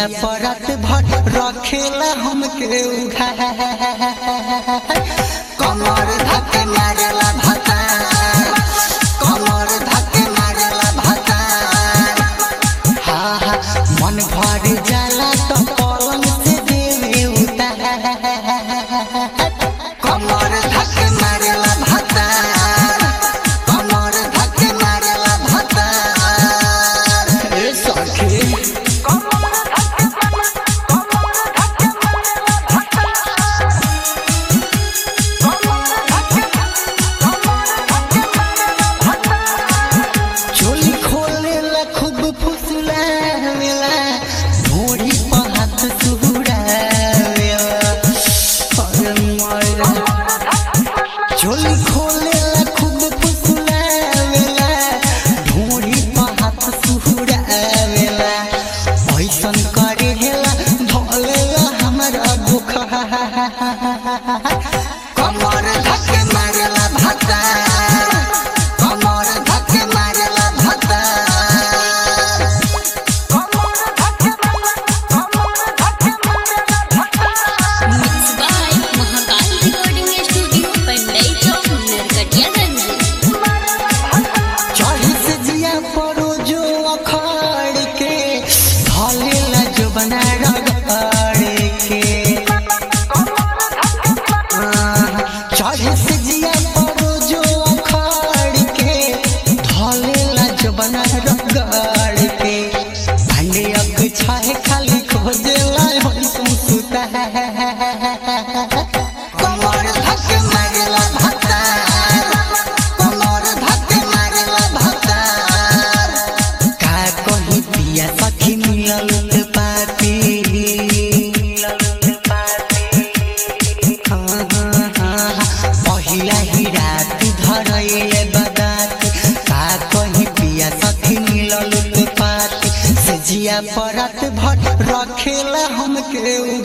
जिया परत भर रखेला हमके उठा कमर धके मारेला भता कमर धके मारेला भता हा हा मन भर जाला तो पलंग से देवे उतार कमर धके मारेला भता कमर धके मारेला भता ए सखी चोली खोले ला खूब फुसला वेला भोरी पर हाथ सुहुरा वेला अरे मायरा चोली खोले ला खूब फुसला वेला भोरी पर हाथ सुहुरा वेला ऐसन करे हेला धोलेला हमरा दुख कमर धके मारेला भता कमर धके मारेला भता Mixed by Mahakal Recording Studio, Pandai Chowk, Narkatiyaganj. चढ़ी से जिया पड़ो जो अखाड़ के धलेला जो बना रगड़ के चढ़ी से जिया पड़ो जो अखाड़ के धलेला जो बना रगड़ के भांडे अग छाहे खाली खोजेला होई सुता कमर धके मारेला भता कमर धके मारेला भता का कही पिया सखी मिलल पाती हाँ, हाँ, हाँ, पहिला ही रात धरैले बदात का कही पिया सखी मिलल पाती से जिया परत भर रखेला हमके